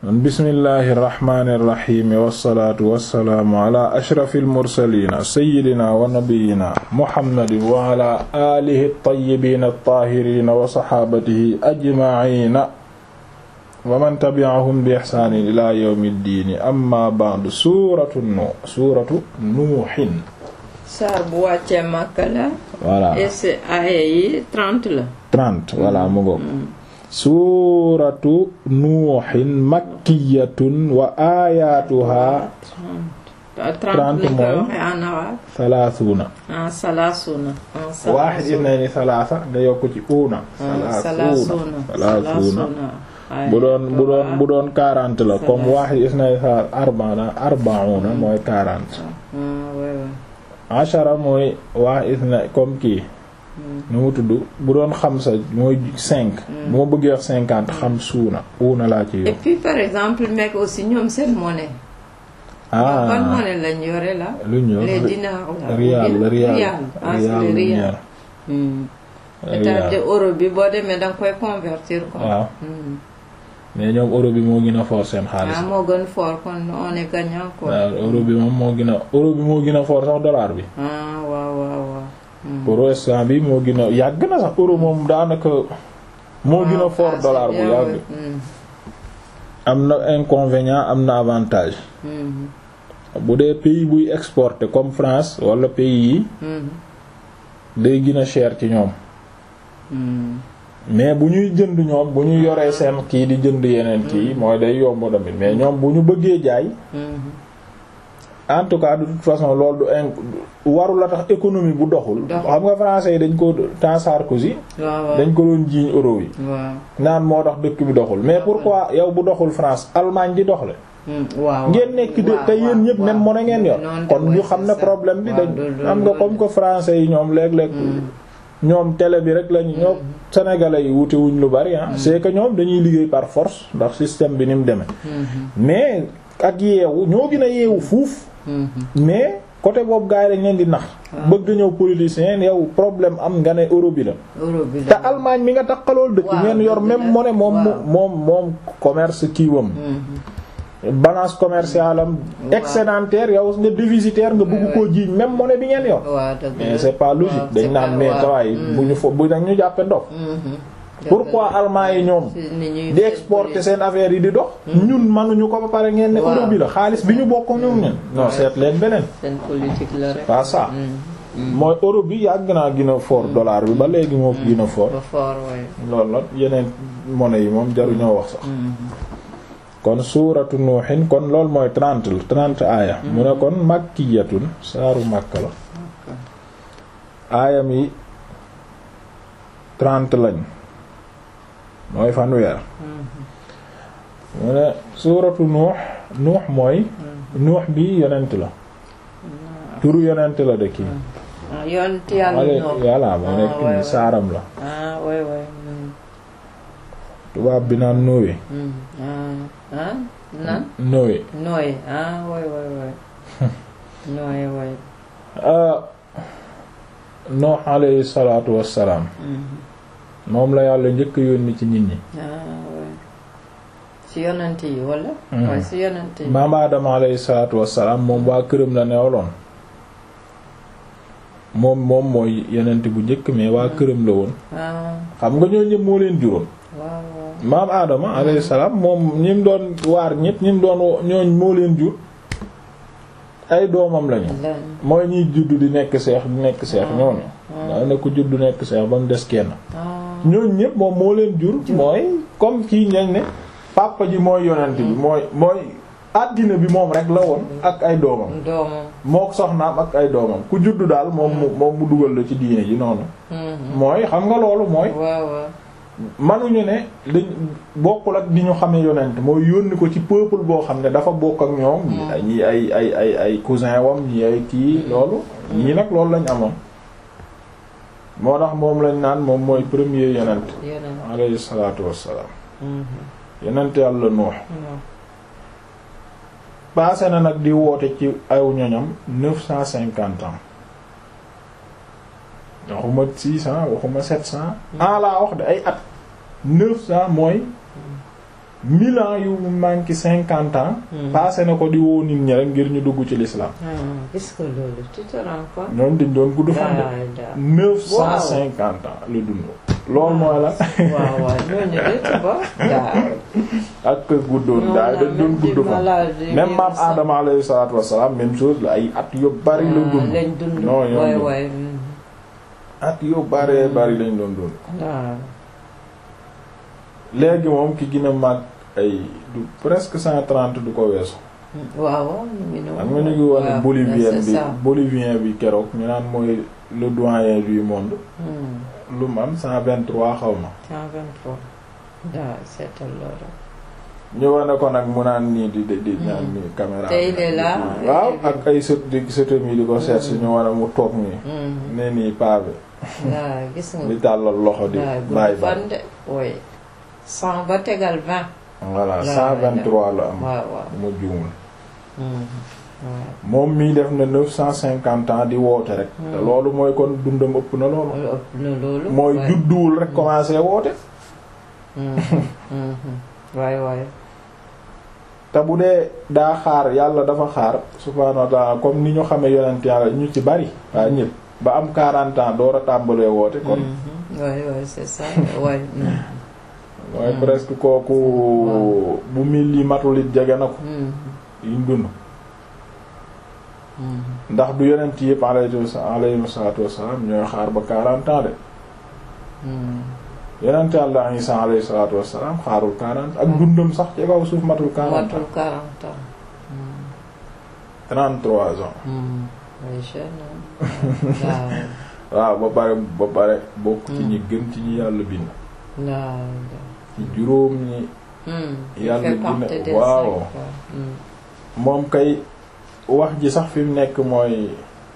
bismillahi irrahmani irrahimi wassalaatu wassalaamu ala ashrafi almursalina sayidina wa nabiyina muhammadin wa ala alihi altayibina altahirina wa saxaabatihi ajmaina wa man tabi'ahum bi ihsaanin ila yawmi ddiini amma ba'du suuratu nu suuratu nuuhin saar bu wàccee Makka la voilà et c'est aaya yi 30 la 30 voilà mu ngoog suuratu nuuhin makkiyatun wa aayaatuha 30 30 lañ koy mooy waxee en arabe salaasuuna ah salaasuna ah waaxid isnayni salaasa nga yokk ci uuna salaasuna salaasuuna bu doon bu doon bu doon 40 la comme waaxid isnayni salaasa arbaana arba'una mooy 40 ashara mooy waaxid isnayni comme kii nu mu tudd bu doon xamsa mooy 5 bu ma bëggee wax 50 xam suuna uuna laa ci et yokk puis par exemple mec aussi ñoom seen monnaie ban ah monnaie lañ yore la lu ñu les dinars là rial ou bien rial ah c'est rial le lu rial Hmm. c'est-à-dire euro bi boo demee da nga koy convertir quoi waaw Hmm. mais ñoom euro bi moo gën a fort seen xaalis ah moo gën fort kon on est gagnant quoi waaw euro bi moom moo gën a euro bi moo gën a fort sax dollar bi ah waaw waaw waaw Hmm. euro instant bi moo gën a yàgg na sax euro moom daanaka moo gën a Waaw, fort ah, dollar c'est bu bien, yàgg ouais. Hmm. am na inconvénient am na avantage Hmm. bu dee pays buy exporter comme France wala pays yi Hmm. day gën a cher ci ñoom Hmm. mais bu ñuy jënd ñoom bu ñu yoree seen kii di jënd yeneen kii mooy day yomb tamit mais ñoom bu ñu bëggee jaay Hmm. en tout cas de toute façon loolu du in waru la tax économie bu doxul Doxul. xam nga français yi dañ ko temps Sarkozy waaw waaw dañ ko doon jiiñ euro yi waaw naan moo tax dëkk bi doxul mais pourquoi yow bu doxul France Allemagne di doxle Hmm. waaw ngeen nekk de waaw, te yéen ñëpp waaw, même monnaie ngeen yor noonu kon de, ñu ouais, xam ne c'est ça. problème bi Waaw, dañ du- du- am nga du- comme que français yi ñoom léeg-léeg ñoom télé bi rek lañu ñoom sénégalais yi wute wuñ lu bari ah c'est que ñoom dañuy liggéey par force ndax système bi ni mu demee Hmm. mais ak yeewu ñoo gën a yeewu fuuf Hmm. mais côté boobu gars yi dañ leen di nax bëgg ñëw politicien yow problème am nga ne euro bi la euro bi te la Allemagne mi nga takkalool dëkk Waaw, ngeen yor dëgg même la. monnaie moom Waaw. moom moom commerce kiiwam Hmm. balance commerciale am Waaw. excédentaire yow nga déficitaire nga bëgg koo jiiñ même monnaie bi ngeen yor waaw dëgg mais la. c'est pas Waaw, logique c'est dañ naan pas- mais waaw. tawaay Hmm. bu ñu fo bu nag ñu jàppe ndox Mhm. pourquoi allemand yi ñoom Si ni ñuy di fait exporter politique. seen affaire yi di dox ñun mënuñu ko ba pare ngeen ne Waaw. euro bi la xaalis bi ñu bokk ñoom ñun non Ouais. seet leen beneen seen politique la rek. pas ça Hmm. mooy euro bi yàgg naa gën a fort dollar bi ba léegi moo gën a fort ba fort waaye. loolu la yeneen monnaie yi moom jaruñoo wax sax Hmm. kon suuratu nuuxin kon loolu mooy trente la trente aaya mu ne kon makkiyatun saaru makka la aayam yi trente lañ mooy fanweer mu ne suuratu nuux nuux mooy nuux bi yonent la turu yonent la de kii ah yonent yàlla wala ñoom. yàlla moo nekk Ah, ouais, nii ouais. saaram la ah waay waay. Hmm. tubaab bi naan Noé Hmm. ah ah nan. Noé nooy ah waay waay waay. nooy waay. ah Nuux alayhi salaatu wassalaam Hmm. moom la yàlla njëkk a yónni ci nit ñi ah waay. si yonent yi wala. Hmm. waaye si yonent yi. maam Adama alayhi salaatu wassalaam moom waa këram la neewaloon moom moom mooy yonent bu njëkk mais waa këram la woon ah xam nga ñoo ñëpp moo leen juróom waaw waaw. maam Adama alayhi salaam moom ñi mu doon waar ñëpp ñi mu doon wo- ñooñ moo leen jur ay doomam lañu lan. mooy ñiy judd di nekk seex di nekk seex ñooñu ah. daa ne ku judd nekk seex ba mu des kenn ah. ñooñ ñëpp moom moo leen jur mooy comme kii ñañ ne papa ji mooy yonent bi mooy mooy àddina bi moom rek la woon ak ay doomam doomam. mook soxnaam ak ay doomam ku juddu daal moom mu moom mu dugal la ci diine ji noonu Mhm. mooy xam nga loolu mooy waaw waaw. manuñu ne dañ bokkul ak di ñu xamee yonent mooy yónni ko ci peuple boo xam ne dafa bokk ak ñoom ñi ñi ay ay ay ay cousin wam ñi ay kii loolu ñii nag loolu lañ amoon moo tax moom lañ naan moom mooy premier yonent yonent. alayhi salaatu wassalaam Mhm. yonent yàlla Nuux waaw. passé na nag di woote ci aw ñoñam neuf cent cinquante ans waxuma six cent waxuma sept cent an laa wax de ay at neuf cent mooy mille ans yu manqué cinquante ans passé na ko di woo nit ñi rek ngir ñu dugg ci l'islam gis nga loolu tu te rends compte ñoom dañ doon gudd fan de neuf cent cinquante ans la dund loolu mooy la waaw waaw ñooñu de tu vois ak guddoon daay dañ doon gudd fan même maam Adama alayhi salaatu wassalaam même chose la ay at yu bari la dund lañ dund non waay yoon waay at yu baree bari lañ doon dund waaw léegi moom ki gën a mag ay du presque cent trente du ko weesu waaw waaw ñu ngi noonu xam nga ñu ngi wane waaw, bolivien c'est bi ça. bolivien bi keroog ñu naan mooy le doyen du monde Hmm, lu mu am cent vingt trois xaw ma 123 waaw seetal loolu ñu wane ko nag mu naan nii di di di naan nii caméra Te il est là. waaw ak ay sët di sëtam yi di ko seet si ñu wane mu toog nii Hmm, ne nii paa bi waaw gis nga di tàllal loxo di waaw bàyyi gudd ba fan de oui 100 ba tegal 20 voilà Waaw, cent vingt trois la am waaw waaw mu juumul Hmm, waaw moom mii def na neuf cent cinquante ans di woote rek te loolu mooy kon dundam ëpp na loolu loolu ëpp na loolu mooy waay. judduwul rek commencé woote Hmm, hmm, hmm. waay waay te bu dee daa xaar yàlla dafa xaar subhaanahu wa ta'ala comme ni ñu xamee yonent yàlla ñu ci bari waaye ñëpp ba am 40 ans door a tàmbalee woote kon Mhm. waay waay c'est ça waay hmm, mooy presque kooku bu mil yi matul it jege na ko hmm, yiñ dund hmm. ndax du yonent yëpp alayhi alayhi salaatu wassalaam ñooy xaar ba 40 ans de Hmm. yonent yàlla Isa alayhi salaatu wassalaam xaarul 40 ak dundam sax ci kaw suuf matul 40 matul ans 40 ans Hmm, 33 ans hmm. way jeune hein. waaw waaw ba pare ba pare bokk ci ñi gën ci ñi yàlla bind waaw ci juróom ñi Hmm, il Yàlla fait dina- partie des waaw. cinq, quoi. Hmm. moom kay wax ji sax fi mu nekk mooy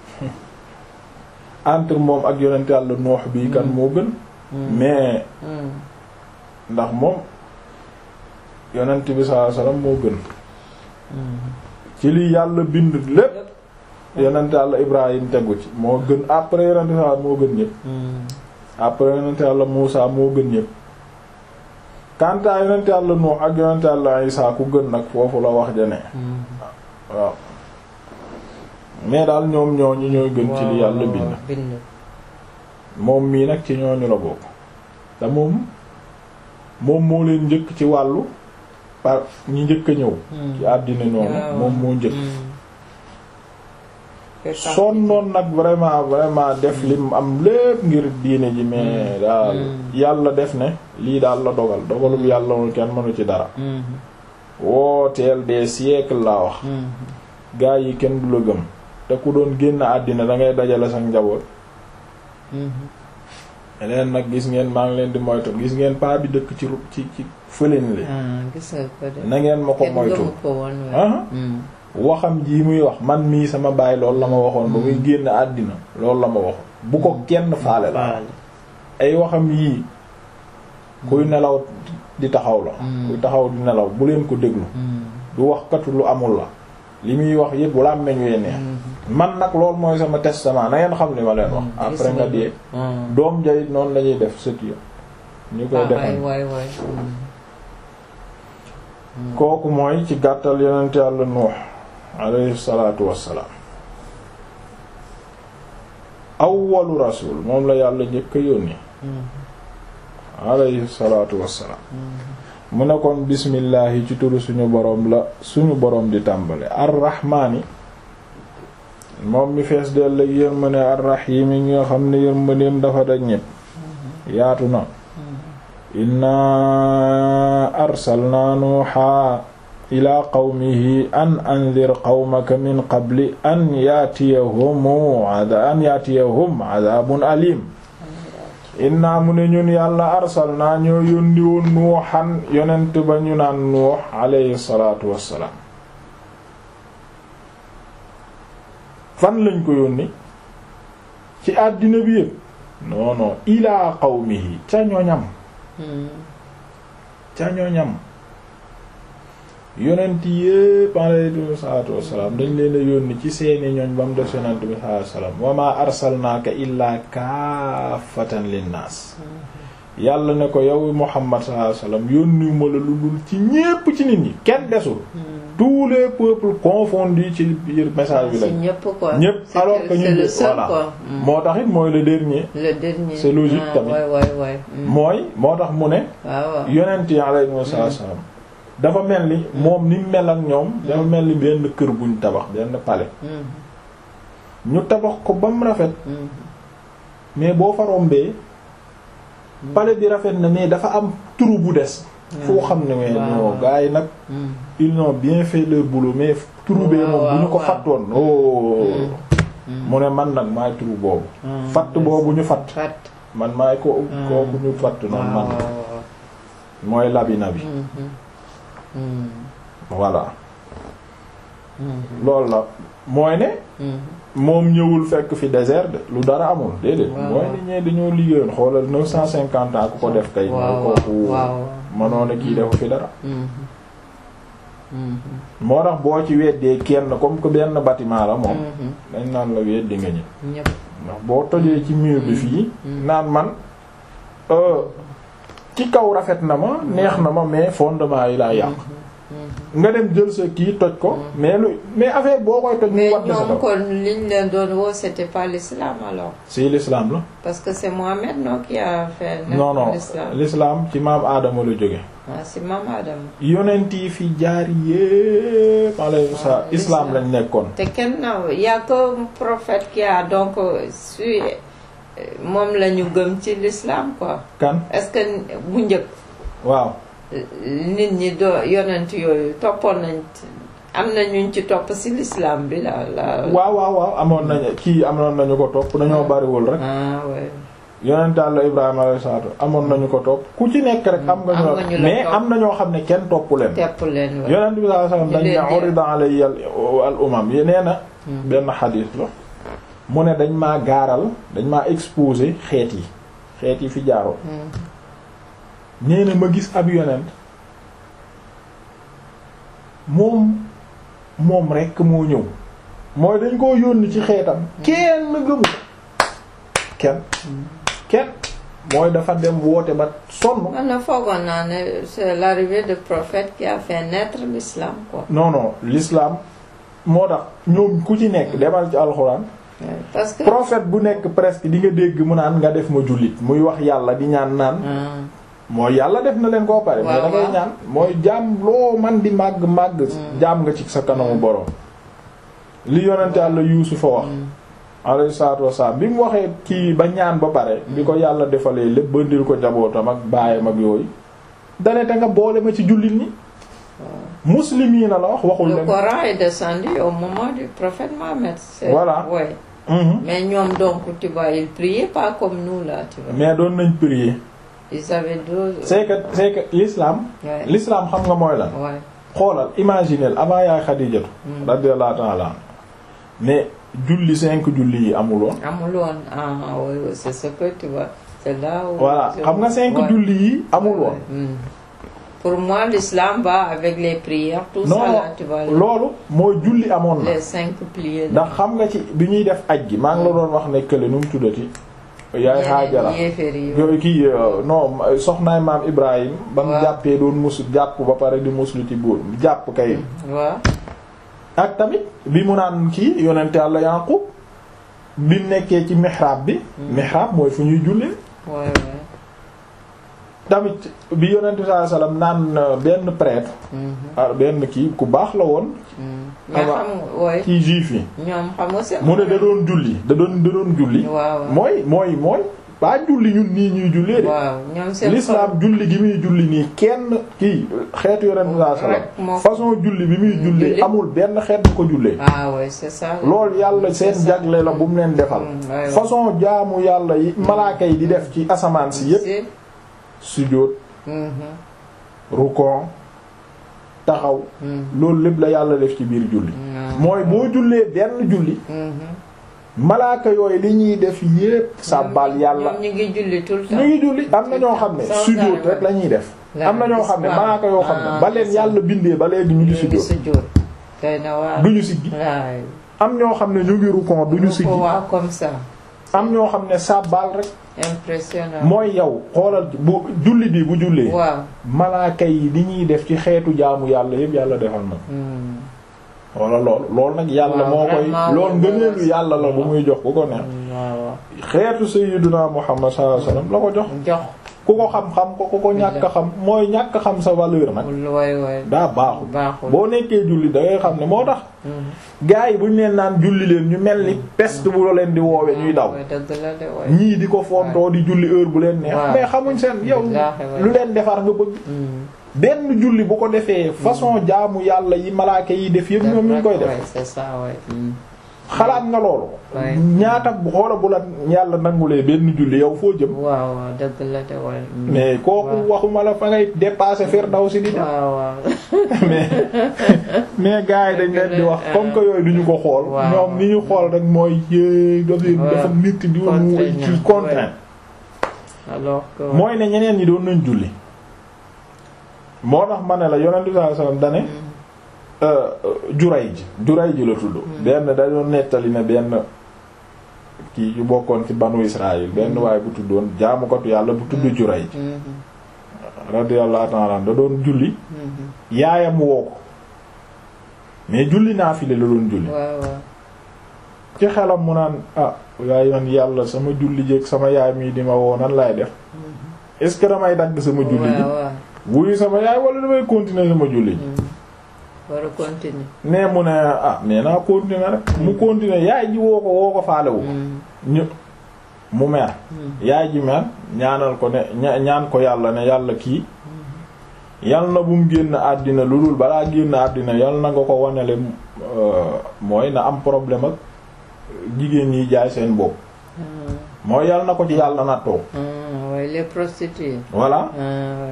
entre moom ak yonent yàlla noox bi kan moo gën Hmm. mais Hmm. ndax moom yonent bi sallallahu alayhi wasallam moo gën Hmm. ci li yàlla bind lépp yonent yàlla Ibrahim tegu ci moo gën après yonent yàlla moo gën ñëpp Hmm. après yonent yàlla Muusa moo gën ñëpp kanta yonent yàlla Nuux ak yonent yàlla Isaa ku gën nag foofu la wax jane Hmm. waaw mais daal ñoom ñooñu ñooy gën ci li yàlla waaw, bind waaw, bind. moom mii nag ci ñooñu la bokk te moom moom moo leen njëkk ci wàllu par ñi njëkk a ñëw Hmm. ci àddina ñoom waaw. moom moo njëkk Hmm. Fait partie sonnoon nag vraiment vraiment def lim am lépp ngir diine ji mais daal Mm. yàlla def ne lii daal la dogal dogalum yàlla moom kenn mënu ci dara Hmm. wooteel des siècles laa wax Hmm. gaa yi kenn du la gëm te ku doon génn àddina da ngay dajale sa njaboot Hmm. leen nag gis ngeen maa ngi leen di moytu gis ngeen paa bi dëkk ci ru- ci ci fëlin li Ah, gis nga ko de. na ngeen ma ko Kenn moytu gëmu ko woon, ouais. ah Hmm. waxam ji muy wax man mii sama baay loolu la ma waxoon ba muy génn àddina loolu la ma waxoon bu ko kenn faale la Faale. ay waxam yii kuy nelaw di taxaw la Mm. kuy taxaw di nelaw bu leen ko déglu Hmm. du wax katu lu amul la li muy wax yépp wala meñ wee neex Hmm. man nag loolu mooy sama testament na ngeen xam li ma leen wax Hmm. après Gis nga nga dee Hmm. doom jayit noonu la ñuy def sët ya ñu koy Ah, defal waay waay waay. Hmm. Hmm. kooku mooy ci gàttal yonent yàlla nuux alayhi salaatu wassalaam awwalu rasul moom la yàlla njëkk a yónni Hmm. alayhi salaatu wassalaam Hmm. mu ne kon bismillaahi ci turu suñu boroom la suñu boroom di tàmbale arrahmaani moom mi fees dell ak yërmande arrahiimi ñi nga xam ne yërmandeem dafa daj ñépp yaatu na inna arsalna nuuha ila qawmihi an anzir qawmaka min qabli an yaatiyahum an yaatiyahum adabun alim inna mu ne ñun yàlla arsalna ñoo yónni woon nuuxan yonent ba ñu naan nuux alayhi salaatu wassalaam fan lañ ko yónni ci àddina bi yépp non non ila qawmihi ca ñoñam Hmm. ca ñoñam yonent yépp alayhi salaatu wassalaam dañ leen a yónni ci seeni ñoñ ba mu def yonent bi sallallahu alayhi wasallam wa ma arsalnaaka illaa kaafatan linnaas yàlla ne ko yow Muhammad sallallahu alayhi wasallam yónni ma la lu dul ci ñépp ci nit ñi kenn desul tous les peuples confondus ci biir message bi C'est lañ ñëpp quoi. ñépp C'est alors que que c'est ñu le seul voilà quoi. Mm. moo tax it mooy le dernier Le dernier. C'est logique ah, tamit. Ouais, ouais, ouais. Mm. mooy moo tax mu ne waaw waaw. yonent yi alayhi salaam dafa mel ni moom ni mu mel ak ñoom dafa mel ni benn kër buñ tabax benn palais Mm. ñu tabax ko ba mu rafet Mm. mais boo fa rombee palais bi rafet na mais dafa am trou bu des foo xam ne mais waaw. non gars yi nag Mm. ils ont bien fait leur boulot mais trou bee waaw, moom bu ñu ko waaw. fattoon oh Mm. mu ne man nag maay trou boobu Mm. fatt boobu ñu fatt Fat. man maay ko Mm. kooku ñu fatt noonu waaw man waaw waaw. mooy labina bi Mhm. Mm. voilà Mhm. loolu la mooy ne Mhm. moom ñëwul fekk fi désert de lu dara amul déedéet Waaw. mooy ni ñee dañoo liggéeyoon xoolal neuf cent cinquante ans ku ko def kay mooy waaw kooku waaw. mënoon a kii defu fi dara Mhm. Mhm. moo tax boo ci weddee kenn comme que benn bâtiment la moom Mhm. dañ naan la weddi nga ñi ñëpp. ndax boo tojee ci mur bi fii Mm. naan man euh, ci kaw rafet na ma neex na ma mais fondement yi laa yàq Mhm. nga dem jël sa kii toj ko mais lu mais affaire boo koy toj mu mais wadd sa ñoom kaw kon liñ leen doon woo c'était pas l'islam alors si l'islam la parce que c'est Mohamed non qui a fait naître non non l'islam l'islam ci maam aadama la jóge ah c'est Mame Adama yonent yi fi jaar yépp alayhi salaam Ah, islam l'islam. lañ nekkoon te kenn na y a que un prophète qui a donc su moom la ñu gëm ci l'islam quoi kan est-ce que bu njëkk waaw nit ñi doo yonent yooyu toppoon nañ am na ñuñ ci topp ci l'islam bi la la waaw waaw waaw amoon nañu kii amoon nañu ko topp dañoo bariwul rek ah ouais yonent Yàlla Ibrahima alayhi salaatu amoon nañu ko topp ku ci nekk rek am nga Am ñu nga ñu la mais topp. am na ñoo xam ne kenn topp leen tepp leen wa yonent bi sallallahu alayhi wasallam Ñu dañ leen ne di- urida alayya al umam yi nee na benn xadiis la mu ne dañ maa gaaral dañ maa exposé xeet yi xeet yi fi jaaroon nee na ma gis ab yonent moom moom rekk moo ñëw mooy dañ koo yónni ci xeetam kenn gëmu kenn kenn mooy dafa dem woote ba sonn man na foogoon naa ne c'est l'arrivée de prophète qui a fait naître l'islam quoi non non l'islam moo tax ñoom ku ci nekk demal ci alxuraan Ouais, parce que prophète bu nekk presque di nga dégg mu naan nga def ma jullit muy wax yàlla di ñaan naan Ah, mooy yàlla def na leen koo pare mais Waaw, da ngay waaw. ñaan mooy jaam loo man di màgg màgg jaam nga ci sa kanamu borom li yonente yàlla yuusufa wax alayhi salaatu wassalaam bi mu waxee kii ba ñaan ba pare bi ko yàlla defalee lépp bandil ko jabootam ak baayam ak yooyu dane te nga boole ma ci jullit ñi muslimiina la wax waxul le leen Coran est descendu au moment du prophète Mohammed c'est- Voilà. ouais. Mhm. mais ñoom donc tu vois ils priaient pas comme nous là tu vois mais doon nañ prier ils avaient deux c'est que c'est que l'islam Ouais. l'islam xam nga mooy lan ouais xoolal imaginez avant yaay Xadijatu radiyallahu ta'ala anha mais julli cinq julli yi amuloon amul woon ah oui oui, c'est ce que tu vois c'est là où voilà je- xam nga cinq ouais. julli yi amul woon Hmm. pour moi l'islam va avec les prières tout non ça là tu vois les- loolu mooy julli amoon na les cinq piliers ndax xam nga ci bi ñuy def aj gi maa ngi la doon wax ne kële nu mu tuddati yaay Haajara yéeféer yi yooyu kii euh, non soxnaay maam Ibrahim ba mu Waaw. jàppee doon musu jàpp ba pare di muslu ci buur jàpp kay waaw ak tamit bi mu naan kii yonente Yàlla Yaqub bi mu nekkee ci mihrab bi mihrab mooy fu ñuy jullee ouais ouais tamit bi yonente sallallahu alayhi wasallam naan euh, benn prêtre Mhm. ah, benn kii ku baax la woon Mhm. mais Ama- xam nga ouais ci juif yi ñoom xam nga c'est mu ne da doon julli da doon da doon julli waaw waaw mooy mooy mooy pas julli ñun nii ñuy jullee de waaw ñoom seen l'islam julli gi muy julli nii kenn kii xeetu yonente sallallahu alayhi Rek moo- wasallam façon julli bi muy jullee julli. amul benn xeet bu ko jullee ah ouais c'est ça loolu yàlla seen C'est ça. jagle la bu mu leen defal Mm, ouais, ouais. façon jaamu yàlla yi malaaka yi di def ci asamaan si yépp Si. sujjóot Mhm. rukon taxaw Mhm. loolu lépp la yàlla def ci biir julli Mhm. mooy boo jullee benn julli Mhm. malaaka yooyu li ñuy def yépp sàbbal yàlla ñoom ñu ngi julli tout le temps ñu ngi julli am na ñoo xam ne Sans sujjóot arrêt. rek la ñuy def La- am na ñoo xam ne waaw. malaaka yoo xam ne Ah, ba leen c'est ça. yàlla bindee ba léegi ñu ngi ñu ngi sujjóot sujjóot doy na waar duñu siggi waay am ñoo xam ne ñu ngi rukon duñu ñu siggi ko waa comme ça am ñoo xam ne sàbbaal rek impressionnant mooy yow xoolal bu julli bi bu jullee waaw malaaka yi li ñuy def ci xeetu jaamu yàlla yëpp yàlla defal na Hmm. wala lool loolu nag yàlla Waaw, moo koy vraiment loolu loolu ngëneelu yàlla la bu muy jox ku ko neex waaw xeetu sayyiduna Muhammad sallallahu alayhi wasallam la ko jox jox ku ko xam-xam ko ku ko ñàkk a xam mooy ñàkk a xam sa valeur nag lu way way daa baaxul baaxul boo nekkee julli da ngay xam ne moo tax Hmm. gars yi bu ñu leen naan julli leen ñu mel ni peste bu leen di woowe ñuy daw way dëgg la de way ñii di ko fontoo di julli heure bu leen neex waaw. mais xamuñ seen yow Billaahi waay. lu leen defar nga bëgg Hmm. benn julli bu ko defee façon jaamu yàlla yi malaaka yi def yëpp ñoom ñu ngi koy Ouais, def c'est ça ouais. Hmm. xalaat nga loolu Ouais. ñaata bu xoola bu la yàlla nangulee benn julli yow foo jëm waaw waaw dëgg la de way Hmm. mais kooku waaw. waxuma la fa ngay dépasser Firdawsi di dem waaw waaw mais mais gars yi dañ leen di wax comme que yooyu duñu ko xool waaw. ñoom ni ñu xool rek mooy yéey dafay dafa nit di mu Contraint, ci contraint alors que mooy ne ñeneen ñi doon nañ julli moo tax ma ne la yonent bi sallallahu alayhi wasallam dane juray ji juray ji la tudd benn da doon nettali ne benn kii yu bokkoon ci banu Israël benn waaye bu tuddoon jaamukatu yàlla bu tudd juray ji Mhm. radiyallahu ta'ala anhu da doon julli Mhm. yaayam woo ko mais julli naafile la doon julli waaw waaw ci xelam mu naan ah waaye man yàlla sama julli jéeg sama yaay mii di ma woo nan laay def est-ce que damay dagg sama julli ji waaw waaw wuyu sama yaay wala damay continuer sama julli ji Hmm. war a continuer nee mu ne ah nee naa continuer rek mu continuer yaay ji woo ko woo ko faalewu Hmm. ñu mu mer Hmm. yaay ji mer ñaanal ko ne ña- ñaan ko yàlla ne yàlla kii yal na bu mu génn àddina lu dul balaa génn àddina yal na nga ko wanele euh, mooy na am problème ak jigéen ñi jaay seen bopp Hmm. mooy yal na ko ci yàlla nattoo Hmm. ouais, les prostituées voilà Ah, ouais.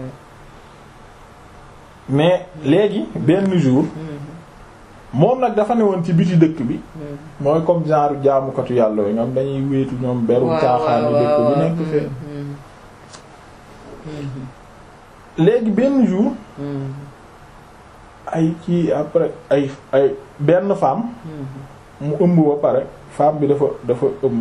mais léegi benn jour Hmm. moom nag dafa ne woon ci biti dëkk bi Hmm. mooy comme genre jaamukatu yàlla yooyu ñoom dañuy wéetu ñoom beru waaw caaxaani waaw dëkk bi waaw. nekk fee Hmm. Hmm. léegi benn jour Hmm. ay ci après ay ay benn femme Hmm. mu ëmb ba pare femme bi dafa dafa ëmb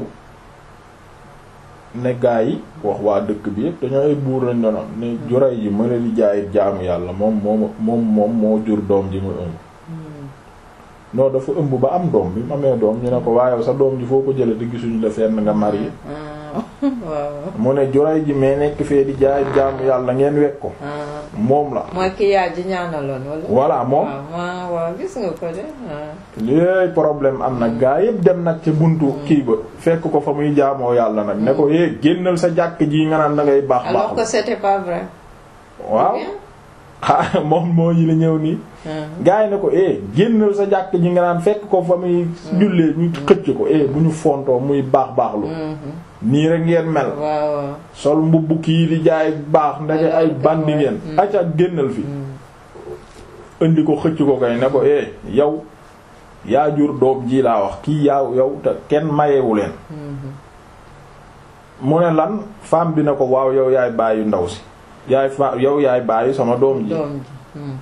ne gaa yi wax waa dëkk bi yëpp dañoo ay buur lañ doon am ne juray ji mën a di jaay jaamu yàlla moom moom moom moom moo jur doom ji muy ëmb Hmm. non dafa ëmb ba am doom bi mu amee doom ñu ne ko waaye sa doom ji foo ko jële te gisuñu la fenn nga marié Ah. waaw mu ne juray ji mais nekk fee di jaay jaamu yàlla ngeen wekk ko ah moom la mooy ki yaa ji ñaanaloon wala voilà moom waaw waaw waaw gis nga ko de ah. léegi problème am nag gaa yëpp dem nag ca buntu kii ba fekk ko fa muy jaamoo yàlla nag ne ko é génnal sa jàkk ji nga naan da ngay baax alors que baax c'était pas vrai waaw Ou bien? xaa moom moo yi la ñëw nii Ah. gaa yi ne ko eh génnal sa jàkk ji nga naan fekk ko fa muy jullee ñu xëcc ko eh bu ñu fontoo muy baax baaxlu Mhm. nii rek ngeen mel waaw waaw sol mbubb kii di jaay baax ndeke ay bandi ngeen Mm. acca génnal fi Hmm. indi ko xëcc ko kay ne ko eh yow yaa jur doom ji laa wax kii yaaw yow te kenn mayewu leen Mhm. mu ne lan femme bi ne ko waaw yow yaay bàyyi ndaw si yaay fa yow yaay bàyyi sama doom ji doom ji Hmm.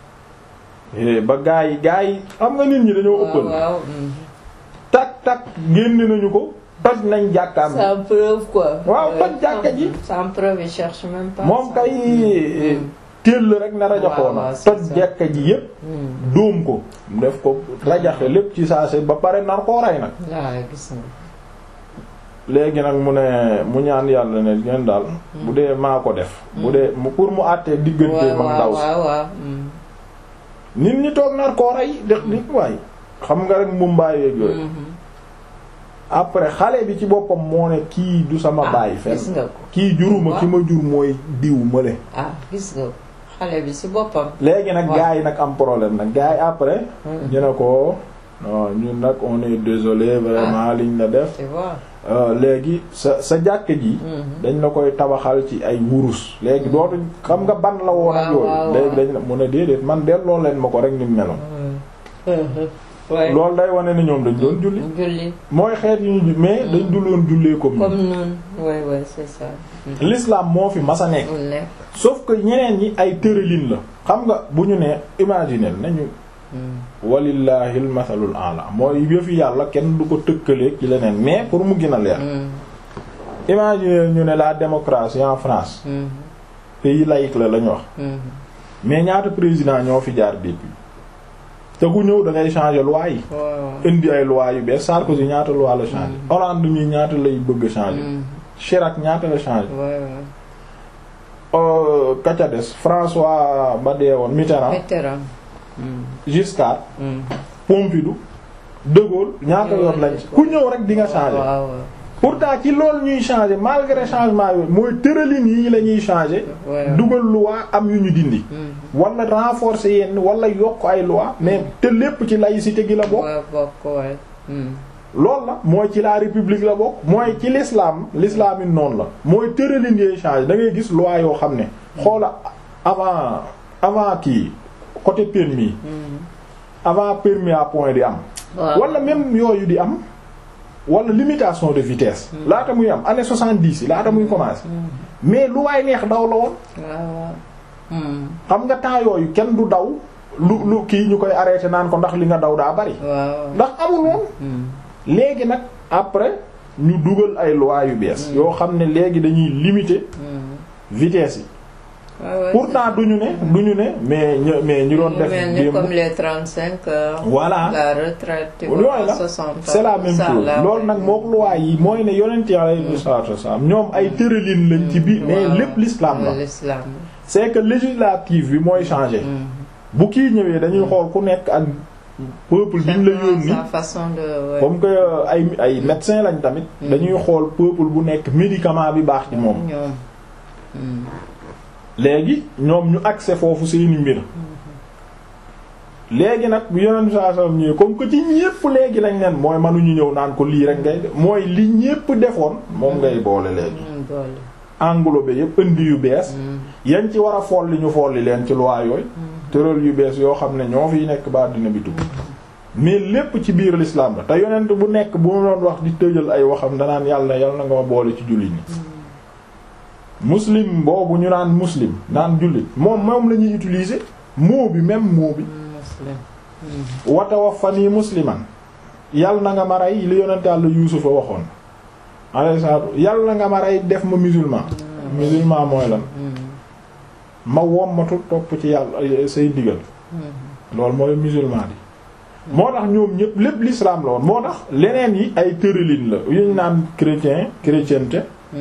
Eh, ba gaa yi gaa yi xam nga nit ñi dañoo waaw ëppal waaw hmm. tak tak génn nañu ko toj nañ jàkkaam bi sans preuve quoi Waaw, Euh, toj jàkka ji. sans preuve il cherche même pas moom ça. kay Hmm. téel rek na waaw, rajaxoona c'est toj ça. jàkka ji yépp Hmm. dóom ko def ko rajaxe lépp ci saase ba pare nar koo rey nag waaw gis nga léegi nag mu ne mu ñaan yàlla ne ngeen daal bu dee maa ko def bu dee mu pour mu àttee diggante waaw mag ndaw waaw si waaw waaw hmm. nit ñi toog nar koo rey def di waay xam nga rek mumbaay yeeg yooyu Mhm. après xale bi ci boppam moo ne kii du sama ah baay fenn gis nga ko kii juruma ki ma jur mooy diw mële ah gis nga ko xale bi si boppam léegi nag Ouais. gars yi nag am problème nag gars yi après Hmm. ñu ne ko non ñun nag on est désolé vraiment liñ la def tu vois Euh, léegi sa sa jàkk ji Mhm. dañ la koy tabaxal ci ay wurus léegi dootuñ xam nga ban la woon ak Waaw, waaw, yooyu léegi dañ la mu ne déedéet man delloo leen ma ko rek ni mu meloon ouais loolu day wane ne ñoom dañ doon julli julli mooy xeet yu ñu ju- mais dañ du loon jullee comme comme ñun noonu ouais ouais c'est ça l'islam moo fi masa nekk mu nekk sauf que ñeneen ñi ay tërëlin la xam nga bu ñu nee imaginer nañu walillahi al mathalul a'la mooy yëfi yàlla kenn du ko tëkkaleeg ci leneen mais pour mu gën a leer imagine ñu ne la démocratie en France pays laïque la lañu wax mais ñaata président ñoo fi jaar depuis te ku ñëw da ngay changer loi yi indi ay loi yu bees Sarkozy ñaata loi la changer Hollande mi ñaata lay bëgg changer Chirac ñaata la changer kaca des François ba dee woon Mitterrand Giscard Pompidou De Gaulle ñaata yoon lañ ku ñëw rek di nga changer pourtant ci loolu ñuy changer malgré changement yooyu mooy tëralin yi la ñuy changer dugal loi am yu ñu dindi wala renforcer yenn wala yokk ay loi mais te lépp ci laïcité gi la bokk loolu la mooy ci la république la bokk mooy ci l'islam l'islam yi noonu la mooy tëralin yooyu changer da ngay gis loi yoo xam ne xoola avant avant kii côté permis avant permis à point di am wala même yooyu di am wala limitation de vitesse laata muy am année soixante-dix yi laata muy commencer mais lu waay neex daw la woon xam nga temps yooyu kenn du daw lu lu kii ñu koy arrêté naan ko ndax li nga daw daa bari ndax amul woon léegi nag après ñu dugal ay loi yu bees yoo xam ne léegi dañuy limiter vitesse yi pourtant duñu ne duñu ne mais ñu mais ñu doon def démb comme les 35 heures. voilà la retraite. loolu la c'est la même chose loolu nag mook loi yi mooy ne yonent yi alayhi salaatu wasallam ñoom ay tëralin lañ ci biir mais lépp l'islam la l'islam c'est que législative bi mooy changer bu kii ñëwee dañuy xool ku nekk ak peuple bi ñu la yónni sa façon de comme que ay ay médecin lañ tamit dañuy xool peuple bu nekk médicament bi baax ci moom léegi ñoom ñu accès foofu seeni mbir léegi nag bu yeneen saa saa ñëwee comme que ci ñépp léegi lañ leen mooy mënuñu ñëw naan ko lii rek ngay mooy li ñépp defoon moom ngay boole léegi englobé yépp indi yu bees yañ ci war a folli ñu folli leen ci loi yooyu tëral yu bees yoo xam ne ñoo fiy nekk ba dina bi tukk mais lépp ci biir l'islam la te yonent bu nekk bu ma doon wax di tëjal ay waxam danaan yàlla yàlla na nga ma boole ci jullit ñi muslim boobu ñu naan muslim naan jullit moom moom la ñuy utiliser mot bi même mot bi wa tawaffani musliman yal na nga ma rey li yonent Yàlla Yuusufa waxoon alayhi salaatu yal na nga ma rey def ma musulman musulman mooy lan ma wommatu topp ci yàlla say digal loolu mooy musulman bi moo tax ñoom ñëpp lépp l'islam la woon moo tax leneen yi ay tëralin la yu ñu naan chrétien chrétienté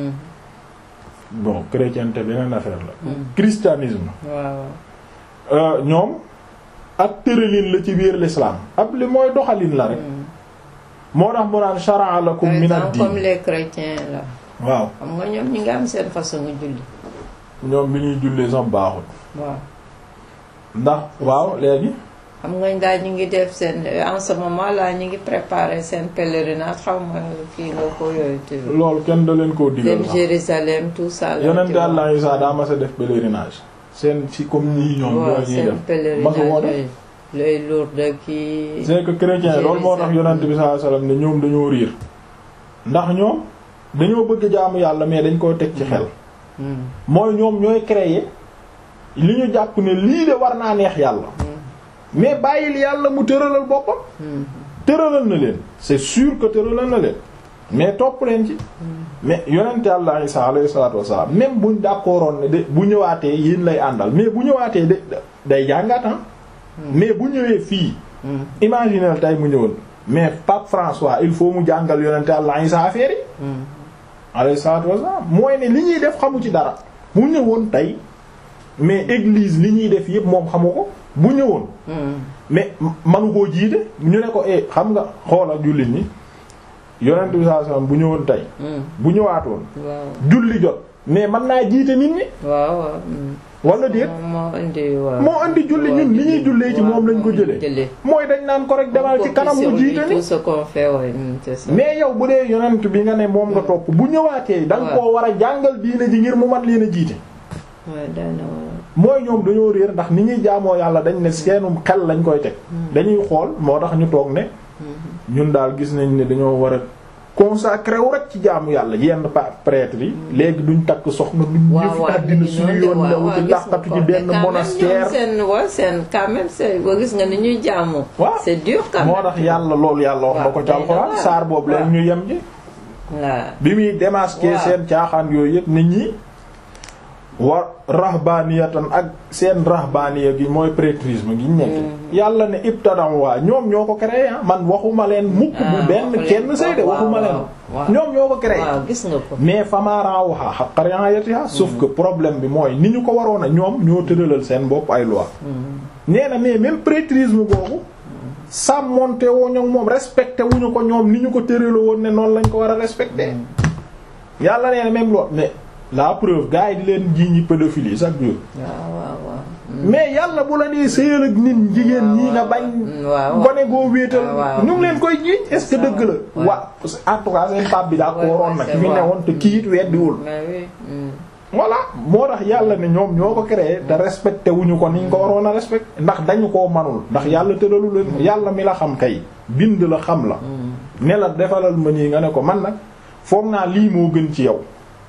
bon chrétienté beneen affaire la christianisme ñoom ak tëralin la ci biir l'islam ab li mooy doxalin la rek moo tax mu naan shara'a lakum min ad-din comme les chrétiens là waaw xam nga ñoom ñi nga am seen façon julli ñoom bi ñuy jullee sax baaxul waaw ndax waaw léegi xam nga ngaa ñu ngi def seen en ce moment là ñu ngi préparer seen pèlerinage xaw ma kii nga ko yooyu te loolu kenn da leen koo digal dem Jérusalem tout ça yonent Yàlla Isaa daa mas a def pèlerinage seen ci comme ñii ñoom ñoo ñuy seen def masu woo def pèlerinage lay Lourdes kii c'est que chrétien loolu moo tax yonent bi sallallahu alayhi wasallam ne ñoom dañoo riir ndax ñoom dañoo bëgg jaamu yàlla mais dañ koy teg ci xel mooy ñoom ñooy créer li ñu jàpp ne lii de war naa neex yàlla mais bàyyil yàlla mu tëralal boppam tëralal na leen c'est sûr que tëralal na leen mais topp leen ci mais yonent yàlla Isa alayhi salatu wassalam même buñ d'accordoon ne de bu ñëwaatee yéen lay àndal mais bu ñëwaatee de day jàngaatan mais bu ñëwee fii imaginez tey mu ñëwoon mais Pape François il faut mu jàngal yonent yàlla Isa affaire yi alayhi salatu wassalam mooy ne li ñuy def xamu ci dara mu ñëwoon tey mais église li ñuy def yépp moom xamu ko bu ñëwoon mais manu koo jiite ñu ne ko eh xam nga xoolal jullit ñi yonent bi sallallahu alayhi wasallam bu ñëwoon tey bu ñëwaatoon julli jot mais man naa jiite nit ñi waaw waaw wala déet moo indi waaw moo indi julli ñun li ñuy jullee ci moom lañ ko jëlee mooy dañ naan ko rek demal ci kanam mu jiite ni tout ce qu'on fait ouais c'est ça mais yow bu dee yonent bi nga ne moom nga topp bu ñëwaatee da nga koo war a jàngal diine ji ngir mu man leen a jiite waaw daana mooy ñoom dañoo réer ndax ni ñuy jaamoo yàlla dañ ne seenum xel lañ koy teg dañuy xool moo tax ñu toog ne ñun daal gis nañ ne dañoo war a consacré wu rek ci jaamu yàlla yenn pa prêtre yi léegi duñ takk soxna duñ waaw yëfi waaw àddina suñu yoon newu ci làqatu ci benn monastère seen wa seen quand même c'est boo gis nga ni ñuy jaamu waaw c'est dur quand moo même tax yàlla loolu yàlla wax na ko ci waaw alxuraan waaw. saar boobu leen ñu yem ji waaw bi muy démasquer waaw. seen caaxaan yooyu yëpp nit ñi wa rahbaniyatan ak seen rahbaniya gi mooy prêtrisme gi ñu nekk yàlla ne ibtadam waa ñoom ñoo ko créé ah man waxuma leen mukk bu Ah, benn waxu leen kenn ko. sëy de Waaw, waxuma leen waaw, waaw. ñoom ñoo ko créé waaw gis nga ko mais famaaraawuxa haqqa ri'ayatiha sauf que problème bi mooy ni ñu ko waroon a ñoom ñoo tëralal seen bopp ay loi nee na mais même prêtrisme boobu sàmmonte woo ñoom moom respecté wuñu ko ñoom ni ñu ko tëraloo woon ne noonu lañ ko war a respecté yàlla nee na même loolu mais la preuve gars yi di leen jiiñi pédophilie chaque jour waaw waaw waaw mais yàlla bu la dee sëyal ak nit jigéen ñi nga bañ waaw gone goo wéetal waaw, waaw. ñu ngi leen koy jiiñ est ce que dëgg la Ouais. waa en tout cas seen pap bi daa ko Ouais, waroon ouais, nag c'est fi vrai. newoon te kiit weddiwul mais oui mm. voilà moo tax yàlla ne ñoom ñoo ko créé te respecté wuñu ko ni ñu ko waroon a respecté ndax dañu koo manul ndax yàlla tëralu leen yàlla mi la xam kay bind la xam la ne la defalal ma nii nga ne ko man nag foog naa lii moo gën ci yow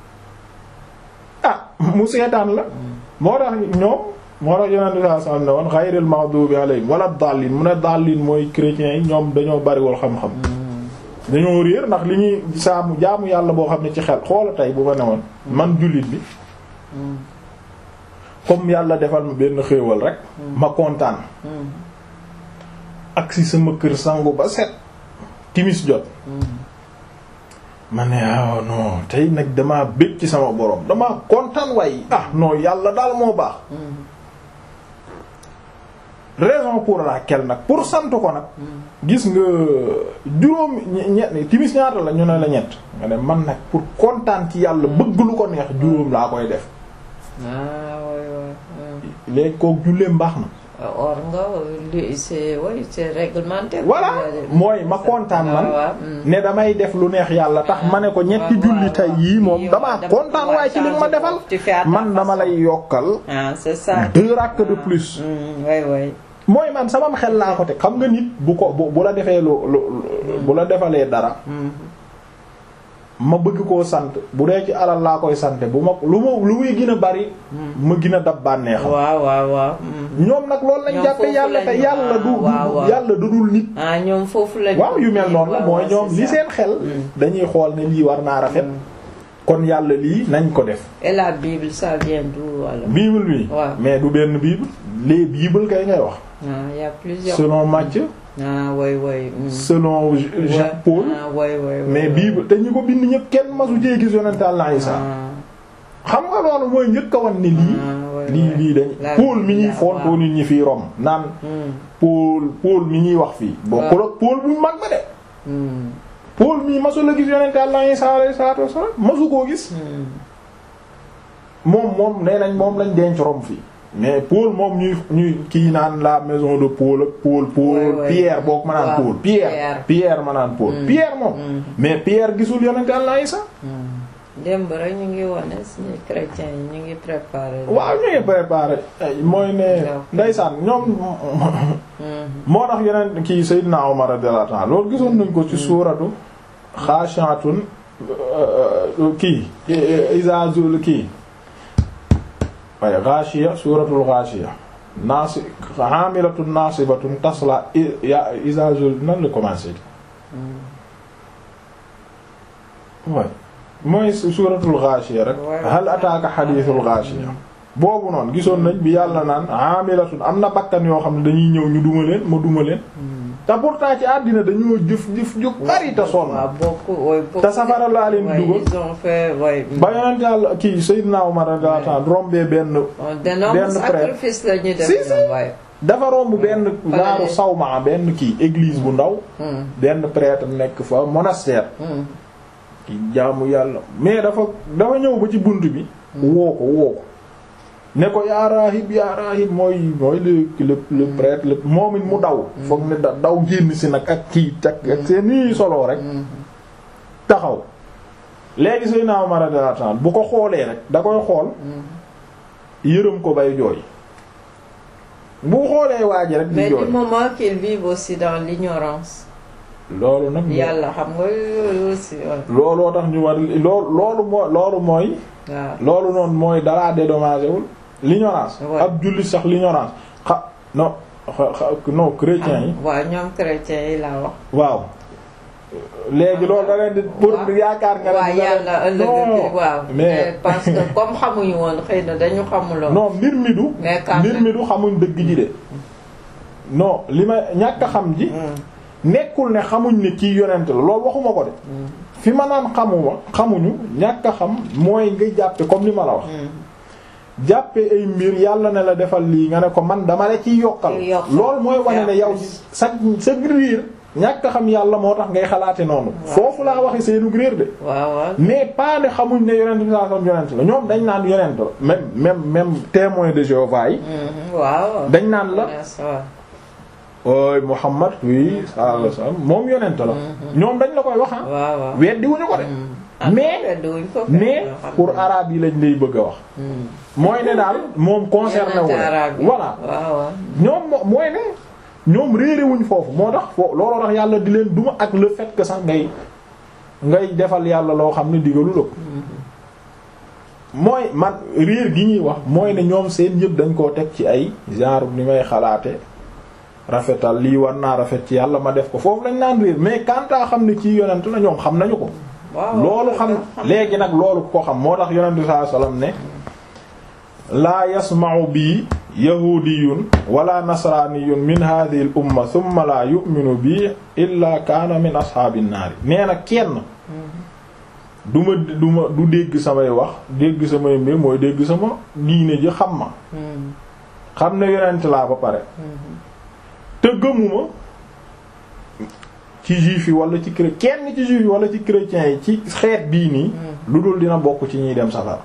ah mu seetaan la moo tax ñoom moo tax yonente saa sallam ne woon ghayril maghdubi alayhim wala dallin mu ne dallin mooy chrétiens yi ñoom dañoo bariwul xam-xam dañoo réer ndax li ñuy saamu jaamu yàlla boo xam ne ci xel xoola tey bu ma ne woon man jullit bi comme yàlla defal ma benn xéewal rek ma kontaan ak si sama kër sangu ba set timis jot ma ne ah non tey nag damaa bëgg ci sama borom damaa kontaan waaye ah non yàlla daal moo baax raison pour laquelle nag pour sant ko nag gis nga juróom ñe timis ñaata la ñu ne la ñett nga ne man nag pour kontaan ci yàlla bëgg lu ko neex juróom laa koy def ah oui oui léegi kook julleem baax na or nga li c'est oui c'est réglementaire voilà mooy ma kontaan man ne damay def lu neex yàlla tax ma ne ko ñetti julli tay yii moom damaa kontaan waaye ci li ma defal man dama lay yokkal ah c'est ça deux rakk de plus oui oui mooy man sama xel laa ko te xam nga nit bu ko bu bu la defee lu lu bu la defalee dara ma bëgg koo sant bu dee ci alal laa koy sante bu ma lu ma lu muy gën a bari ma gën a dab bànneexam waaw waaw waaw ñoom nag loolu lañ jàppe yàlla te yàlla du yàlla du dul nit ah ñoom foofu lañ waaw yu mel noonu la mooy ñoom li seen xel dañuy xool ne lii war naa rafet kon yàlla lii nañ ko def et la Bible ça vient d'où alors bible bi waaw mais du benn bible les bibles kay ngay wax ah y a plusieurs selon Matthieu ah oui oui selon Jacques Paul ah oui oui mais bible te ñi ko bind ñëpp kenn masu cee gis yonent Yàlla Isaa xam nga loolu mooy njëkk a wan ni lii lii lii dañ Paul mi ñuy fontoo nit ñi fii Rome naan Paul Paul mi ñuy wax fii bokkul ak Paul bu mag ba de Paul mii masu la gis yonent Yàlla Isaa alayhi salaatu wassalaam masu koo gis moom moom nee nañ moom lañ denc Rome fii mais Paul moom ñuy ñuy kii naan la maison de Paul ak Paul Paul Pierre boog ma naan Paul Pierre Pierre ma naan Paul Pierre moom mais Pierre gisul yonent Yàlla Isaa démb rek ñu ngi wane suñu chrétiens yi ñu ngi préparé. waaw ñu ngi préparé mooy ne ndeysaan ñoom moo tax yeneen kii Seydina Omar radiyallahu anhu loolu gisoon nañ ko ci suuratu xaashi'atun kii izazul kii waaye xaashiya suuratul xaashiya naasi haamilatun naasibatun tasla izazul nan la commencé waaye mooy suuratul Ghaashiya rek hal ataaka xadiisul Ghaashiya boobu noonu gisoon nañ bi yàlla naan aamilatun am na bakkan yoo xam ne dañuy ñëw ñu duma leen ma duma leen te pourtant ci àddina dañoo jëf jëf ju bari te sonn te safara laa leen di dugal ba yonent yàlla kii Seydina Umar radiyallahu anhu rombee benn benn prêtre si si dafa romb benn gaaru Sawma benn kii église bu ndaw benn prêtre nekk fa monastère ki jaamu yàlla mais dafa dafa ñëw ba ci bunt bi woo ko woo ko ne ko yaa raahib yaa raahib mooy mooy le le le prêtre le moom it mu daw foog ne da daw génn si nag ak kii tak ak seen nii solo rek taxaw léegi say naaw ma radiyallahu anhu bu ko xoolee rek da koy xool yërëm ko bay jooy bu xoolee waa ji rek di mais jooy du moment qu'ils vivent aussi dans l'ignorance loolu nag yàlla xam nga yooyu aussi looloo tax ñu war loolu loolu moo loolu mooy waaw loolu noonu mooy dalaa dédommagé wul l'ignorance Ouais. ab jullit sax l'ignorance xa non xa xa- non chrétiens yi waaw ñoom chrétiens yi laa wax waaw léegi loolu da leen di pour waaw. yaakaar nga ne waaw dina leen- yàlla ëllëg non waaw mais parce que comme xamuñu woon xëy na dañu xamuloon non mbir mi du Mais quand mbir même. mi du xamuñ dëgg ji de non li ma ñàkk a xam ji Mm, nekkul ne xamuñ ne kii yonent la loolu waxuma ko de mm, fi ma naan xamuma xamuñu ñàkk a xam mooy nga jàppe comme li ma la wax mm. jàppe ay mbir yàlla ne la defal lii nga ne ko man dama la ciy yokkal Ciy yokkal. loolu mooy wane ne yow sa sa riir ñàkk a xam yàlla moo tax ngay xalaate noonu foofu laa waxe seenu réer de waaw waaw mais pas ne xamuñ ne yonent bi sallallahu alayhi wasallam yonent la ñoom dañ naan yonent la même même même témoin de Jéhovah yi Mhm, waaw dañ naan la Yes, waaw. ooy Muhammad oui sallallahu alayhi wasallam moom yonent la ñoom dañ la koy wax ah waaw waaw weddi wuñu ko de Ah, mais weddiwuñ ko kay, mais yoo xam pour ne. arabe yi lañ lay bëgg a wax Mm. mooy ne daal moom concerné wu Yonent arabe yi. voilà waaw waaw ñoom mo- mooy ne ñoom réere wuñ foofu moo tax foo looloo tax yàlla di leen duma ak le fait que sax ngay ngay defal yàlla loo xam ne digalu la ko mooy man réer gi ñuy wax mooy ne ñoom seen yëpp dañ koo teg ci ay genre ni may xalaate rafetal lii war naa rafet ci yàlla ma def ko foofu lañ naan réer mais kantaa xam ne ci yonent la ñoom xam nañu ko waaw loolu xam léegi nag loolu ko xam moo tax yonent bi sallallahu alayhi wasallam ne laa yasma'u bi yahudiyun wala nasraniyun min hadhihi al umma thumma la yu'minu bi illa kaana min ashaabin naari nee na kenn du ma du ma du dégg samay wax dégg samay mbir mooy dégg sama diine ji xam ma Mm, xam ne yonent laa ba pare mhm. te gëmuma ci juif yi wala ci chrétien kenn ci juif yi wala ci chrétiens yi ci xeet bii nii lu dul dina bokk ci ñuy dem safara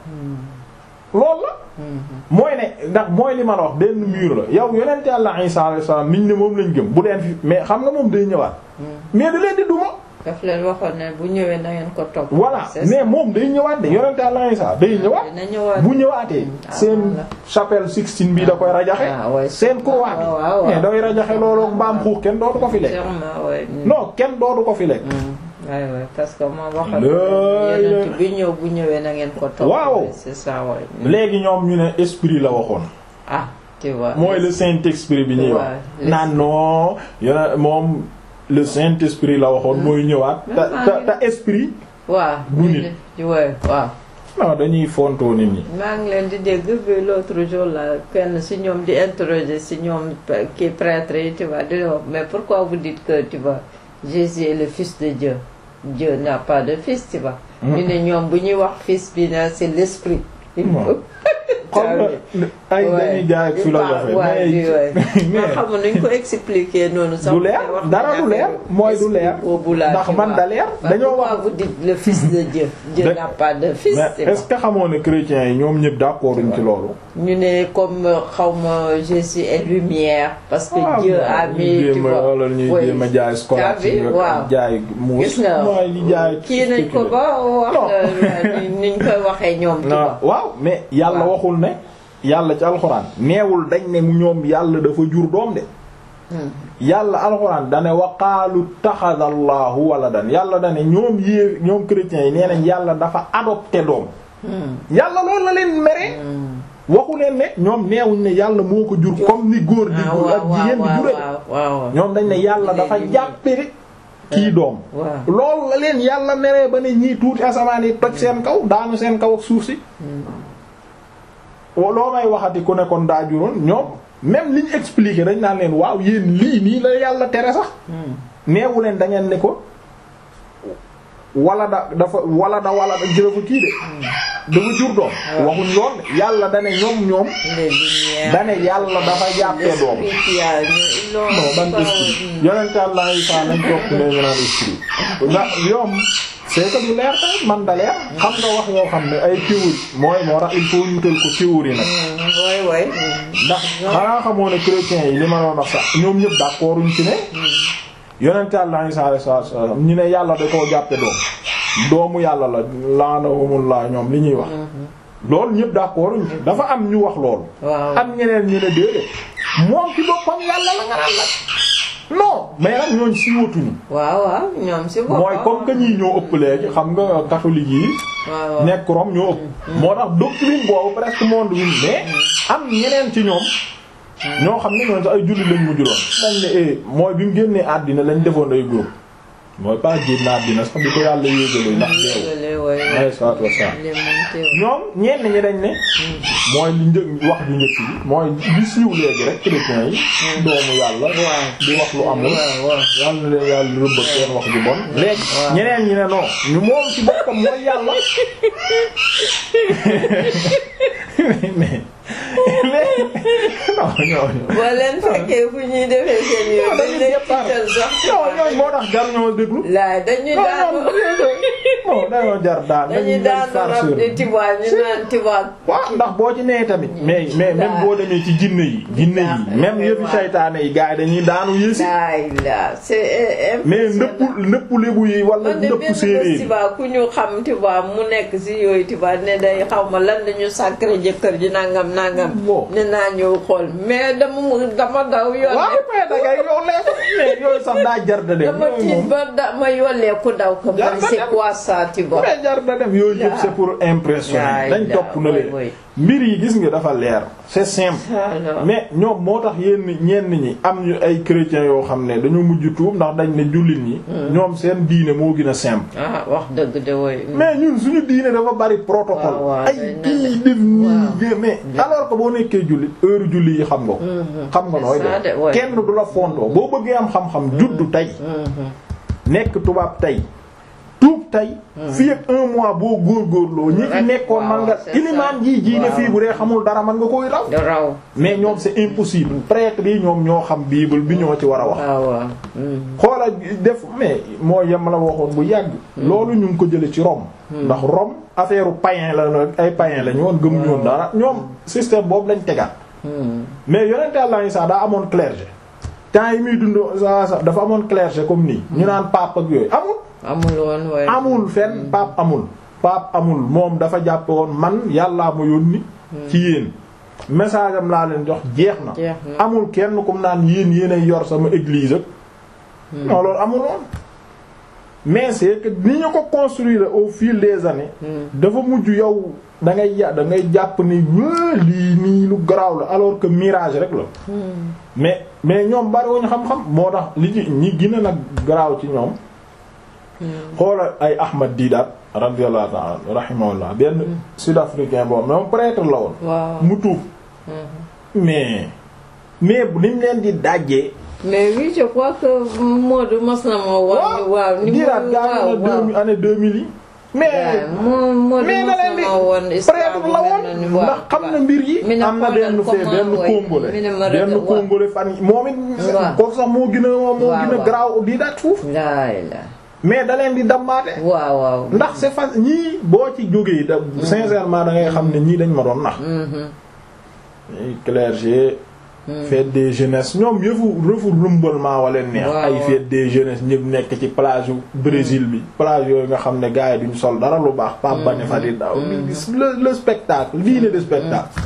loolu la mooy ne ndax mooy li ma la wax benn mur la yow yonent Yàlla Isa alayhi salaam niñ ne moom lañ gëm bu leen fi mais xam nga moom day ñëwaat mais da leen di duma daf leen waxoon ne bu ñëwee na ngeen ko topp. voilà C'est ça. mais moom day ñëwaat de yonent Yàlla Isa day ñëwaat dina ñëwaat. bu ñëwaatee ah, seen voilà. chapelle Sixtine bi da koy rajaxe ah, ouais. seen croix Ah, waaw, waaw. bi mais day rajaxe loolu ak mbaam xuux kenn dootu ko fi lekk Sûrement, ouais. Mm. non kenn dootu ko fi lekk Mm. Ouais, ouais, parce que moom waxoon Lay na la- bi ñëw bu ñëwee na ngeen ko topp. Waaw. Ouais, c'est ça ouais. Mm. léegi ñoom ñu ne esprit la waxoon ah tu vois. mooy le saint esprit bi ñuy wax Ouais, naan non yone moom le saint esprit la waxoon mooy ñëwaat te te te esprit waaw. du nit. ouais, waaw. non dañuy fontoo nit ñi maa ngi leen di dégg bi l'autre jour là kenn si ñoom di interroger si ñoom p- kii prêtre yi tu vois di leen wax mais pourquoi vous dites que tu vois Jésus est le fils de Dieu Dieu n'a pas de fils tu vois. ñu ne ñoom bu ñuy wax fils bi na c'est l'esprit. il Non. faut xam nga ay dañuy jaay ak philosophie mais ma xamul nuñ ko expliquer noonu sax. du leer dara du leer mooy du leer boobu laa ndax man da leer dañoo pourquoi wax vous dites le fils de Dieu Dieu De- n'a pas de fils mais tu vois. est-ce que xamoo ne chrétiens yi ñoom ñëpp d'accord uñ ci loolu ñu ne comme xawma Jésus est lumière parce que Ah, Dieu bon, a ñuy mis tu jéem a vois wala ñuy oui. jéem a jaay scolarité T'as vu? waaw. jaay muus gis nga mooy li jaay kii nañ ko ba wax Non. la ni niñ koy waxee ñoom tu non vois waaw mais yàlla Waaw. waxul ne yàlla ci alxuraan neewul dañ ne ñoom yàlla dafa jur doom de Hmm. yàlla alxuraan dane waqaalu taxada allahu waladan yàlla dane ñoom yée ñoom chrétiens yi nee nañ yàlla dafa adopté doom Hmm. yàlla loolu la leen mere Hmm. waxu leen ne ñoom neewuñ ne yàlla moo ko jur comme ni góor di ah jur waaw ak jigéen di waaw jure waaw waaw ñoom dañ ne yàlla dafa Léegi- jàppe kii doom waaw loolu la leen yàlla meree ba ne ñii tuuti asamaan yi toj seen kaw daanu seen kaw ak suuf si loo may waxati ku ne kon daa juróon ñoom même liñ expliqué dañ naan leen waaw yéen lii nii la yàlla tere sax Hmm. neewu leen da ngeen ne ko wala da dafa wala da wala da jërëfa kii de dafa jur doom waxuñ lool de yàlla dane ñoom ñoom les lumières dane yàlla dafa jàppee doom l'esprit qui a ils l'ont non ban pas- esprit yonent Yàlla Isaa nañ topp ne ñu naan esprit ndax yoom c'est que du leer tamit man da leer xam nga wax yoo xam ne ay théorie mooy moo tax il faut ñu tël ko théorie nag Hmm. ouais ouais ndax xanaa xamoo ne chrétiens yi li ma doon wax sax ñoom ñëpp d'accorduñ ci ne yonent Yàlla Isaa alayhi salaam ñu ne yàlla da koo jàppe doom doomu yàlla la laanahumullah ñoom li ñuy wax loolu ñëpp d'accorduñ ci dafa am ñu wax loolu waaw am ñeneen ñu ne déedéet moom ci boppam yàlla la nga naan nag non mais nag ñooñ siiwatuñu waaw waaw ñoom si boppam mooy comme que ñii ñoo ëpp léegi xam nga catholique yi waaw waaw nekk Rome ñoo ëpp moo tax doctrine boobu presque monde bi mais am ñeneen ci ñoom ñoo xam ne ñoom sax ay julli lañ mujj doon dañ ne eh mooy bi mu génnee àddina lañ defoon ay groupe mooy pas génn àddina sax bi ko yàlla yéegalee ndax deewu yéegale waay alayhi salaatu wassalaam li moom teew ñoom ñenn ñi dañ ne mooy li njëkk wax ju njëkk bi mooy li siiw léegi rek chrétiens yi doomu yàlla di wax lu amul waaw waaw yàlla na leen yàlla rëbb ak seen wax ju bon léegi ñeneen ñi ne non ñu moom ci boppam mooy yàlla mais léegi non ñooñu boo leen fekkee fu ñuy defee seen yooyu dañ lay tiital sax non ñooñu moo tax jar ñoo déglu laay dañuy non daanu non dañoo jar daan dañuy daanu rab di tibaat ñu naan tibaat waaw ndax boo ci nee tamit mais mais même boo demee ci jinne yi jinne yi même yëfi saytaane yi gars yi dañuy daanu yéesi laay la c'est mais ndëpp ndëpp lébu yi wala man de ndëpp benn séeréer yi festival ku ñu xam tibaat mu nekk si yooyu tibaat ne day xaw ma lan dañu sacré jëkkër ji nangam nangam Bon. ne naa ñëw xool mais dama mu dama daw yoon waaw mais da ngay yow lee mais yooyu sax daa jar da dem dama yooyu tiit moom ba da ma yollee ku daw ko Jar man na c'est dem. quoi ça tibaat mais jar da dem yooyu yëpp c'est pour impressionner Yaay dañ daa, topp na woy, leen woy. mbir yi gis nga dafa leer c'est simple alors mais ñoom moo tax yenn ñenn ñi am ñu ay chrétiens yoo xam ne dañoo mujj tuub ndax dañ ne jullit ñi ñoom seen diine moo gën a simple ah wax dëgg de woy mais ñun suñu diine dafa bari protocole waaw, waaw, ay day kii naan def nii waaw. gé- mais alors que boo nekkee jullit heure julli yi xam nga ko xam nga nooy C'est ça de, def ouais. kenn du la fontoo boo bëggee am xam-xam juddu tey nekk tubaab tey tuub tey fii ak un mois boo góorgóorloo ñi fi Rek, nekkoon man nga waaw, c'est ça. ilimaan jii jii ne Waaw. fii bu dee xamul dara man nga koy raw da raw mais ñoom c'est impossible prêtre yi ñoom ñoo xam bible bi ñoo ci war a wax waaw waaw xoola def mais moo yem la waxoon bu yàgg loolu ñu ngi ko jële ci Rome ndax Rome affaire païen la nag ay païen la ñu woon gëm ñoon dara ñoom système boobu lañ tegaat mais yonente Yàlla Isaa daa amoon clergé temps yi muy dund sa sa dafa amoon clergé comme nii ñu naan pape ak yooyu amul amul woon waaye amul fenn pape amul pape amul moom dafa jàpp woon man yàllaa ma yónni ci yéen message am laa leen jox jeex na jeex na amul kenn kum naan yéen yéenay yor sama église ak non loolu amul woon mais c'est que ni ñu ko construire au fil des années dafa mujj yow da ngay ya da ngay jàpp ni waa lii nii lu garaaw la alors que mirage rek la mais mais ñoom bariwuñu xam-xam moo tax li ci ñi gën a nag garaaw ci ñoom xoola ay Ahmad Didat radiyallahu ta'ala rahimahullah benn sud-africain boobu moom prêtre la woon waaw mu tuub mais mais niñ leen di dajjee mais oui je crois que Modou mos na moo wax waaw ni mu Didat waaw gaañu na waaw deux année deux mille yi mais moo Modou mais mos na leen na di moo woon prêtre la woon ndax xam na mbir yi mi ne am na xoolal benn fee comment benn way- congolais mi ne ma benn rek- congolais fan yi moom it Waaw. kooku sax moo gën a moo Waaw, gën a waaw. garaaw Didat foofu laay la mais da leen di dammaate waaw waaw ndax c'est fa ñii boo ci jógee da sincèrement da ngay xam ne ñii dañ ma doon nax Mhm. ñii clergé fête des jeunesses ñoom yëfu rëfu rumbalement wala neex Waaw, ay waaw. fête des jeunesses ñëpp nekk ci plage yu Brésil bi plage yooyu nga xam ne gars yi duñ sol dara lu baax Pape Bane fa di daw di gis le le spectacle lii ne de spectacle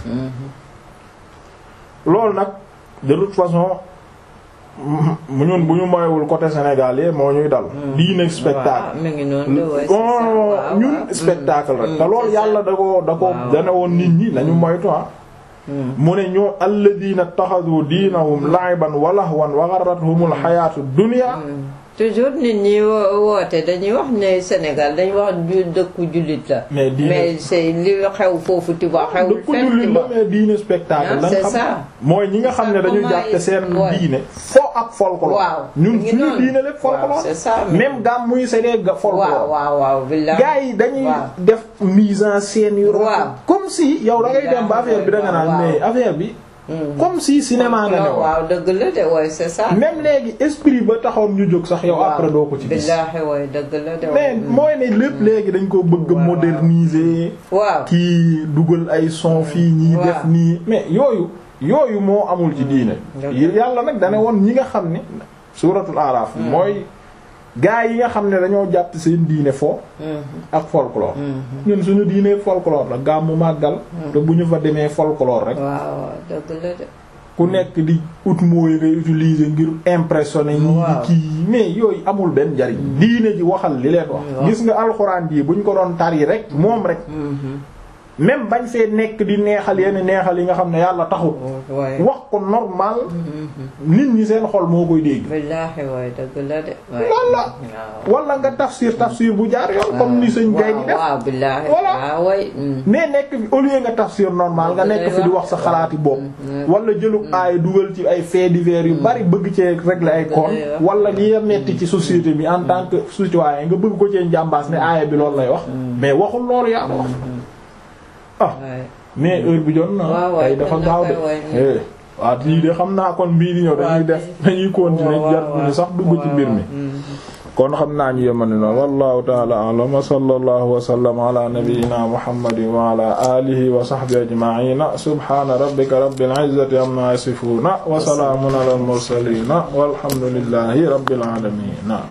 loolu nag de toute façon mu ñun bu ñu moywul côté Sénégal yi moo ñuy dal lii ne spectacle waaw mi ngi noonu de waay c'est ça bon waaw, ñun waaw. spectacle rek Mm, te loolu c'est ça. yàlla da ko da ko Waaw. dana woon nit ñi nañu moytu ah mu ne ñoo alladina taxadu diinahum la'iban wa lahwan wa gharratuhumul hayaatu dunya toujours nit ñi wo- woote dañuy wax ne Sénégal dañuy wax ju dëkku jullit la mais diine mais c'est li xew foofu Tiba xewul dëkku fenn jullit la Tiba mais diine spectacle Ah, lañ c'est xam ça. mooy ñi nga xam ne dañu Comment jàppe seen ouais. diine fo ak folklore waaw ñun mi ngi suñu noonu. diine lépp folklore waaw, c'est ça même gam muy c'est des ga- folklore waaw waaw waaw billahi gars yi dañuy waaw. def mise en scène yu rafet. Waaw. comme si yow da ngay dem ba affaire bi da nga naan Waaw. mais affaire bi Hmm. comme si cinéma nga ne woon waaw dëgg la de waay c'est ça même léegi esprit ba taxoon ñu jóg sax yow waaw. après doo ko ci gis billahi waay dëgg la de mais waay. mooy ne lépp léegi dañ ko bëgg a waaw. moderniser waaw kii dugal ay son fii ñii waaw. def nii mais yooyu yooyu moo amul ci diine dëgg yàlla nag dane woon ñi nga xam ne suratul araf mooy gaa yi nga xam ne dañoo jàpp seen diine fo Mhm. ak folklore Mhm. ñun suñu diine folklore la gàmmu màggal te bu ñu fa demee folklore rek waaw waaw dëgg la de ku nekk di ut mooy ngay utiliser ngir impressionner ñii di kii mais yooyu amul benn njariñ diine ji waxal li leen wax gis nga alxuraan ji buñ ko doon tari rek moom rek même bañ fee nekk di neexal yenn neexal yi nga xam ne yàlla taxut wax ko normal nit ñi seen xol moo koy dégg billaahi waay dëgg la de loolu la wala nga tafsir tafsir bu jaar yoon comme ni sëñ gay di def waaw billaahi voilà waay mais nekk fi au lieu nga tafsir normal nga nekk fi di wax sa xalaati bopp wala jëlub aay dugal ci ay faits divers yu bari bëgg cee régler ay compte wala li nga metti ci société bi en tant que citoyen nga bëgg ko cee njàmbaas ne aaya bi loolu lay wax mais waxul loolu yaa wax ah mais heure bi jot na tey dafa gaaw de waaw lii de xam naa kon bii di ñëw dañuy def dañuy continuer jar ni sax dugg ci mbir mi kon xam naa ñu yemani noonu wallahu ta'ala a'lam wa sallallahu wa sallama ala nabiyyina muhammadin wa ala alihi wa sahbihi ajma'ina subhana rabbika rabbil izzati amma yasifuna wa salamun ala al mursalin walhamdulillahi rabbil alamin